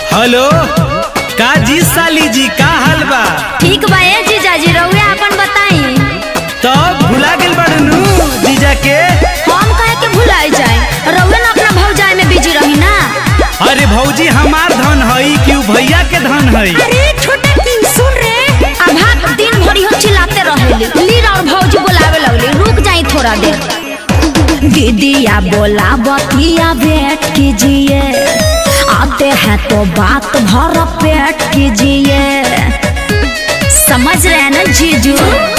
hello का जी साली जी का हाल बा ठीक बा ए जीजाजी रउआ अपन बताई तब भुला गेल बड़नू जीजा के हम कहे के भुलाई जाए रउआ ना अपना भौजाई में बिजी रही ना अरे भौजी हमार धन हई कि उ भैया के धन हई अरे छोटा किंग सुन रे अभाग दिन भरी हम चिल्लाते रहेली लीर और भौजी बोलावे लगली रुक जाई थोड़ा देर दीदिया बोला बतिया वेट कीजिए आते हैं तो बात भर पेट कीजिए समझ रहे हैं ना जीजू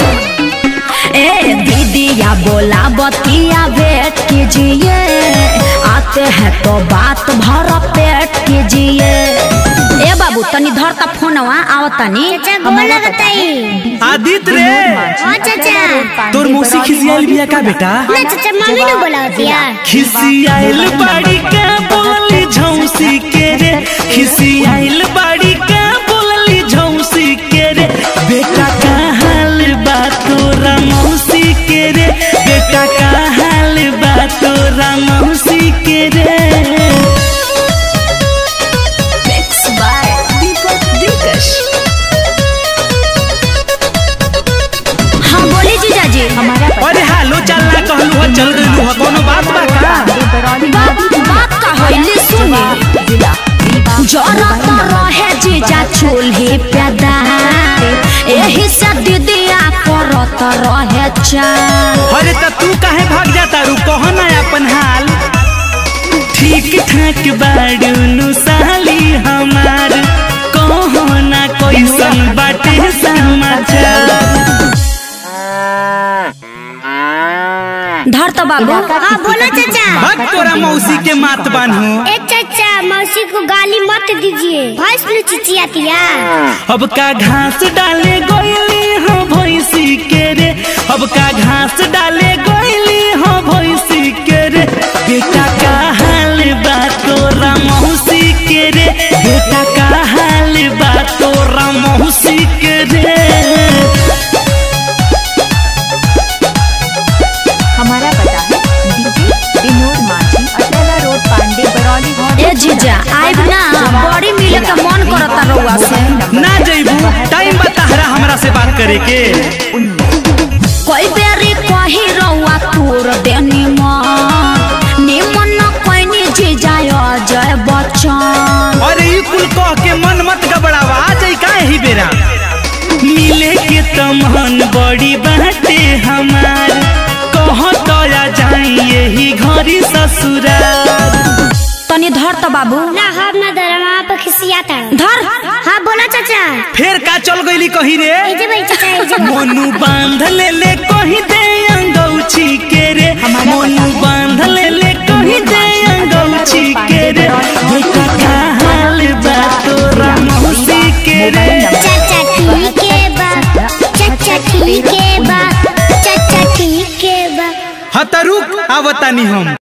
ए दीदिया बोला बतिया वेट कीजिए आते हैं तो बात भर पेट कीजिए ए बाबू तनी धर का फोनवा आवतनी बोला बताई आदित रे हाँ चाचा तोर मौसी खिसियाल बिया का बेटा ना चाचा मम्मी ने बोला दिया खिसियाल बाड़ी का बोली झौसी के रे खिसियाल बाड़ी का बोली झौसी के रे बेटा का हाल बा तोरा मौसी के रे बेटा का हाल बा तोरा मौसी के रे हाँ बोली जीजाजी हमारा अरे हालो चल ना कहलू हो चल गइलू हो कोनो बात बा का बात बात का होइली सुनी जरा तो रहे जीजा चूल्ही पैदा एही से दीदिया करत रहे चाल अरे त तू काहे भाग जाता रू कहो ना अपन हाल ठीक ठाक बाड़ू नु साली हमार कहो ना कैसन बाटे समाचार धर तो बाबू हाँ बोलो चाचा भग तोरा मौसी के मात बान्हू ए चाचा मौसी को गाली मत दीजिए भैंस नु चिचियातिया अब का घास डाले गोइली हो भैंसी के रे अब का घास डाले गोइली हो भैंसी के रे बेटा का हाल बा तोरा मौसी के रे बेटा का हाल बा तोरा मौसी के रे हमारा पता है डीजे विनोद माझी अटेला रोड पांडे बरौली घोड़े ए जीजा आइब ना बड़ी मिले के मन करता रउआ से ना जइबू टाइम बताहरा हमरा से बात करे के कोई बेरी कही रउआ तोर देनी मन निमन न कोइनी जीजा जय बच्चन अरे ई कुल कह के मन मत गबड़ावा आ जाई काहे ही बेरा मिले के तमहन बड़ी बाटे हमार कह तोरा जाई यही घरी ससुराल तनी धर तो बाबू ना हम ना दरमा पर खिसियाता धर हाँ बोला चाचा फेर का चल गईली कही रे ए जे भाई चाचा ए जे मोनू बांध ले ले कही दे अंगौछी के रे मोनू बांध ले ले कही दे अंगौछी के रे बेटा का हाल बा तोरा मौसी के रे चाचा ठीक है बा चाचा ठीक है बा चाचा ठीक है बा हतरुक आवतानी हम